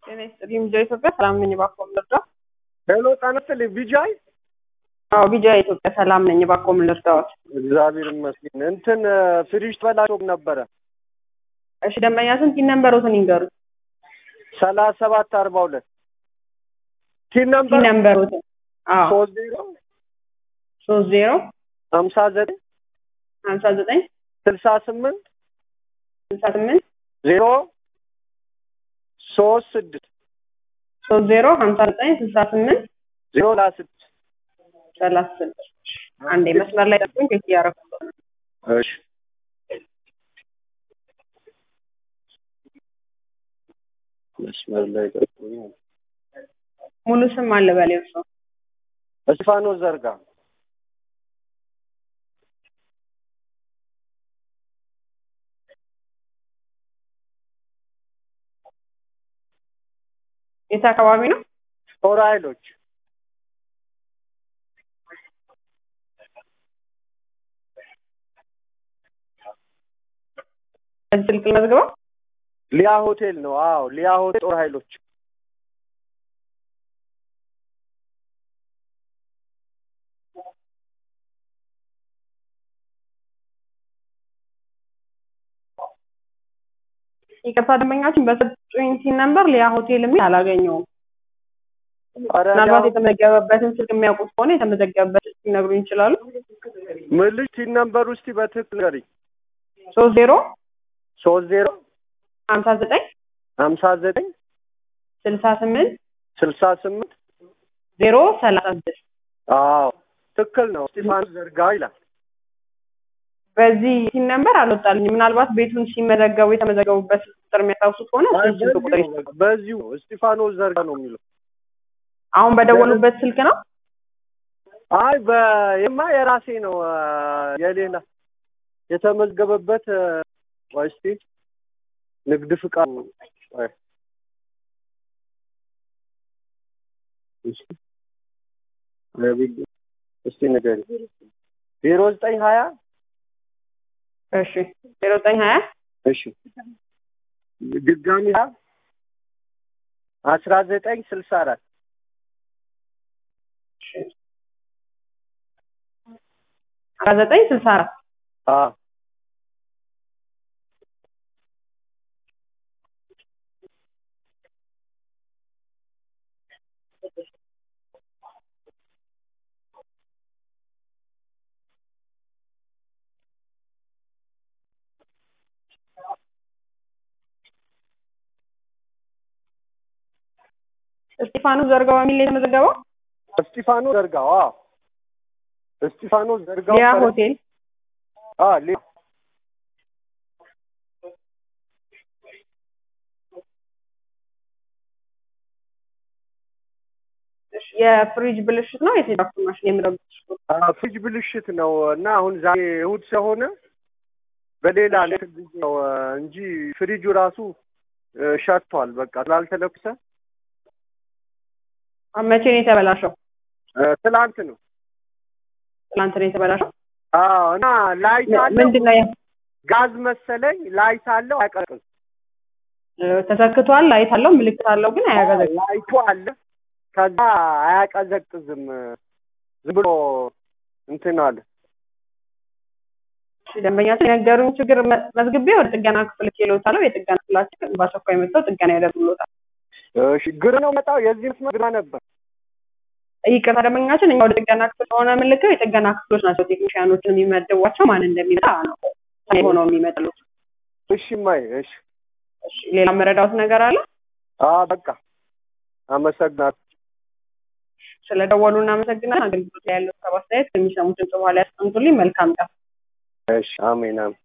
ጤና ይስጥልኝ ቢጃይ ኢትዮጵያ ሰላም ነኝ እባክዎ ምን ልርዳዎት? ሄሎ ጤና ይስጥልኝ ቢጃይ አዎ ቢጃይ ኢትዮጵያ ሰላም ነኝ እባክዎ ምን ልርዳዎት? እግዚአብሔር ይመስገን እንትን ፍሪጅ ተበላሽቶ ነበረ እሺ ደንበኛ ስንት ቲን ነምበሮትን ይንገሩኝ ሰላሳ ሰባት አርባ ሁለት ቲን ቲን ነምበር ነምበሮትን አዎ ሶስት ዜሮ ሶስት ዜሮ ሀምሳ ዘጠኝ ሀምሳ ዘጠኝ ስልሳ ስምንት ስልሳ ስምንት ዜሮ ሶስት ስድስት ሶስት ዜሮ ሀምሳ ዘጠኝ ስልሳ ስምንት ዜሮ ላ ስድስት ሰላሳ ስድስት አንዴ መስመር ላይ ጠብቁኝ ቼክ እያደረኩ ነው እሺ መስመር ላይ ጠብቁኝ ሙሉ ስም አለ በሌው ሰው እስጢፋኖስ ዘርጋ የት አካባቢ ነው? ጦር ኃይሎች በዚህ ስልክ መዝግበው ሊያ ሆቴል ነው አዎ ሊያ ሆቴል ጦር ኃይሎች ይቅርታ ደንበኛችን በሰጡኝ ቲን ነምበር ሊያ ሆቴል የሚል አላገኘውም ኧረ ምናልባት ሊያ- የተመዘገበበትን ስልክ የሚያውቁት ከሆነ የተመዘገበበት ስልክ ሊነግሩኝ ይችላሉ ምን ልጅ ቲን ነምበር ውስጥ በትክክል ንገሪኝ ሶስት ዜሮ ሶስት ዜሮ ሀምሳ ዘጠኝ ሀምሳ ዘጠኝ ስልሳ ስምንት ስልሳ ስምንት ዜሮ ሰላሳ ስድስት አዎ ትክክል ነው እስጢፋኖስ ዘርጋ ይላል በዚህ ቲን ነምበር አልወጣልኝም ምናልባት ቤቱን ሲመዘገቡ የተመዘገቡበት ስልክ ቁጥር የሚያስታውሱት ከሆነ እሱን ስልክ ቁጥር በዚሁ ነው፣ በዚሁ ነው። እስጢፋኖስ ዘርጋ ነው የሚለው አሁን በደወሉበት ስልክ ነው አይ በየማ የራሴ ነው አ፣ የሌላ የተመዝገበበት አ፣ ቆይ እስቲ ንግድ ፍቃድ ቆይ እሺ ነቢይ እስቲ ንገሪኝ ዜሮ ዘጠኝ ሀያ እሺ ዜሮ ዘጠኝ ሀያ እሺ ድጋሚ ሀያ አስራ ዘጠኝ ስልሳ አራት አስራ ዘጠኝ ስልሳ አራት አዎ እስጢፋኖስ ዘርጋው በሚል ነው የተመዘገበው እስጢፋኖስ ዘርጋው አዎ እስጢፋኖስ ዘርጋው ሊያ ፈረስ- ሆቴል አዎ ሊ እሺ፣ የፍሪጅ ብልሽት ነው የቴሌግራፍ ማሽን የምረብ አዎ፣ ፍሪጅ ብልሽት ነው እና አሁን ዛሬ እሑድ ስለሆነ በሌላ እንትን ጊዜ ነው አ፣ እንጂ ፍሪጁ ራሱ አ፣ ሸቷል። በቃ ስላልተለኩሰ መቼ ነው የተበላሸው? አ፣ ትላንት ነው። ትናንት ነው የተበላሸው። አዎ እና ላይት አለው ምንድን ነው ያ- ጋዝ መሰለኝ ላይት አለው አያቀጥም። ተሰክቷል፣ ላይት አለው፣ ምልክት አለው፣ ግን አያገዘግም። ላይቱ አለ ከዛ አያቀዘቅዝም። ዝም ብሎ እንትን አለ። እሺ፣ ደንበኛችን የነገሩኝ ችግር መ- መዝግቤ ወደ ጥገና ክፍል ኬሎታለሁ። የጥገና ክፍላችን በአስቸኳይ መጥተው ጥገና ያደርጉልዎታል። እሺ ግር ነው መጣው የዚህ መስመር ግራ ነበር። ይቅርታ ደንበኛችን፣ እኛ ወደ ጥገና ክፍል ሆነ የምንልከው የጥገና ክፍሎች ናቸው ቴክኒሽያኖችን የሚመድቧቸው ማን እንደሚመጣ ነው ሆነው የሚመጣሉት። እሺ ማይ እሺ እሺ፣ ሌላ መረዳት ነገር አለ? አ በቃ አመሰግናለሁ። ስለደወሉ እናመሰግናለን። አገልግሎት ላይ ያለው ሰብ አስተያየት የሚሰሙትን ጽኋ ላይ ያስቀምጡልኝ። መልካም ቀን። እሺ አሜን አሜን።